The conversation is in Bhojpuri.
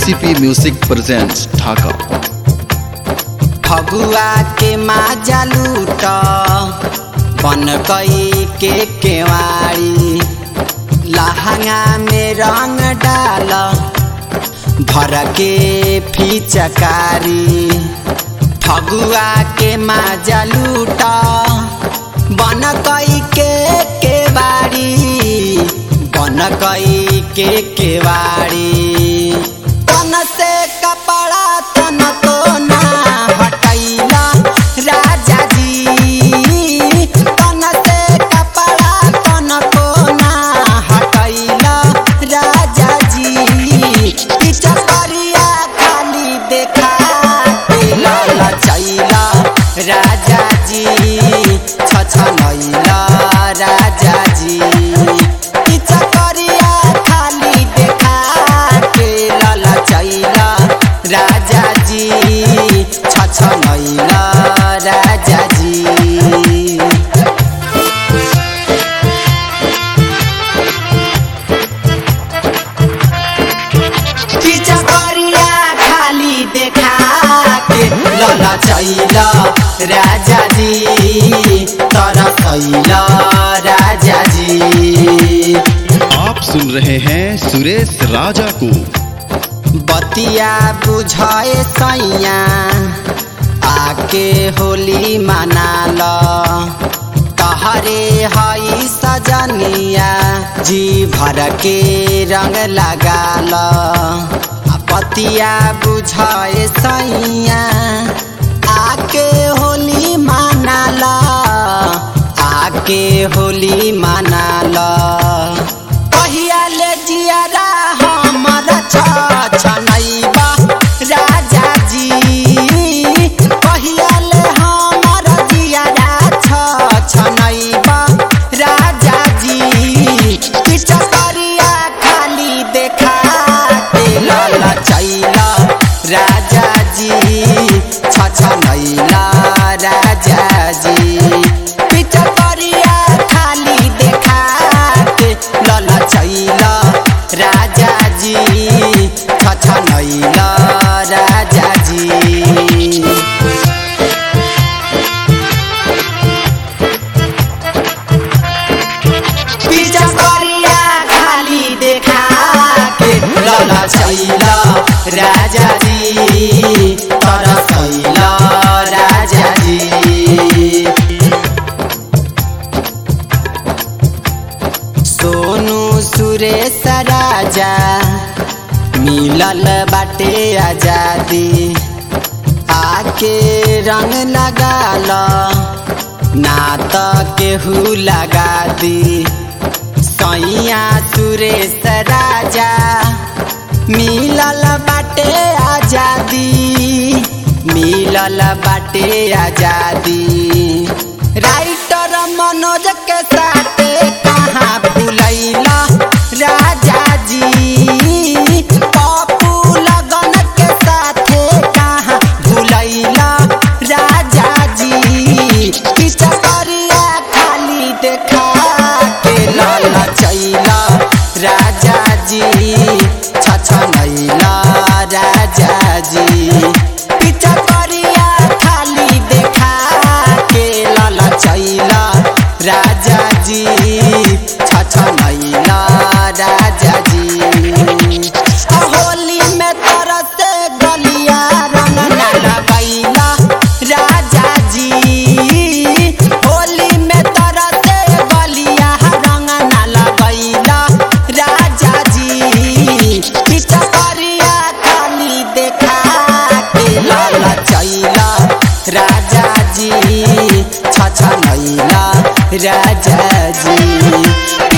KCP Music presents Dhaka. Phagua के माजा लूट बन कई के केवाड़ी लहंगा में रंग डाल भर के फिचकारी फगुआ के माजा लूट बन कई के केवाड़ी बन कई के केवाड़ी तन से कपड़ा तन को ना हटैला राजा जी तन से कपड़ा तन को ना हटैला राजा जी पीछा करिया खाली देखा लाला चैला राजा जी छछनैला राजा जी पीछा करिया खाली देखा के लाला चैला राजा जी छछनैला राजा जी पीछा करिया खाली देखा के लाला चैला राजा जी तरसैला राजा जी आप सुन रहे हैं सुरेश राजा को बतिया बुझाए सैया आके होली मनाल तहरे हई सजनिया जी भर के रंग लगाल आ बतिया बुझाए सैया आके होली मनाल आके होली मनाल कहिया ले जियारा हमर छनैबा राजा जी कहिया ले हमर जियारा छनैबा राजा जी पीछा करिया खाली देखा के लाला चैला राजा जी छछनैला राजा जी पीछा करिया खाली देखा के लाला चैला राजा जी छछनैला राजा जी पीछा करिया खाली देखा के लाला चैला राजा जी तरसैला राजा जी सोनू सुरेश राजा मिलल बाटे आजादी आके रंग लगाल ना त केहू लगा दी सैया सुरेश राजा मिलल बाटे आजादी मिलल बाटे आजादी राइटर मनोज के साथे कहाँ भूलैला राजा जी पप्पू लगन के साथे कहाँ भूलैला राजा जी पीछा करिया खाली देखा के लाला चैला राजा जी छछनैला राजा जी पीछा करिया खाली देखा के लाला चैला राजा जी छछनैला राजा जी आ होली में तरस गलिया रंग न लगैला राजा जी होली में तरस गलिया रंग न लगैला राजा जी पीछा करिया खाली देखा के लाला चैला राजा जी छछनैला राजा जी